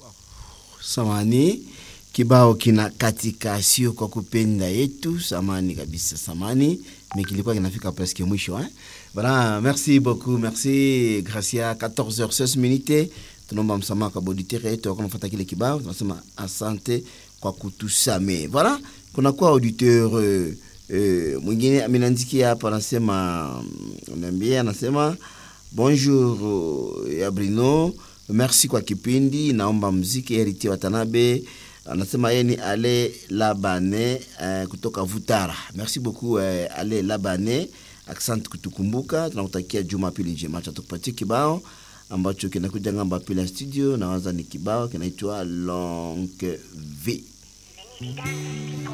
samani kibao kina katika sio kwa kupenda yetu samani kabisa samani mais kilikuwa kinafika presque mwisho eh? Voilà, merci beaucoup merci Gracia 14h16 minutes tunaomba msamaha kwa auditeur yetu wakati unafuata kile kibao tunasema asante kwa kutusame voilà kunakuwa auditeur euh, euh, mwingine ameniandikia hapa anasema niambie anasema bonjour euh, ya Bruno merci kwa kipindi naomba mziki Heriti Watanabe anasema yeye ni Ale Labane uh, kutoka Vutara. Merci beaucoup uh, Ale Labane, asante kutukumbuka. Tunakutakia Jumapili njema. Acha tukupatie kibao ambacho kinakuja ngamba pila studio, nawaza ni kibao kinaitwa Longue Vie.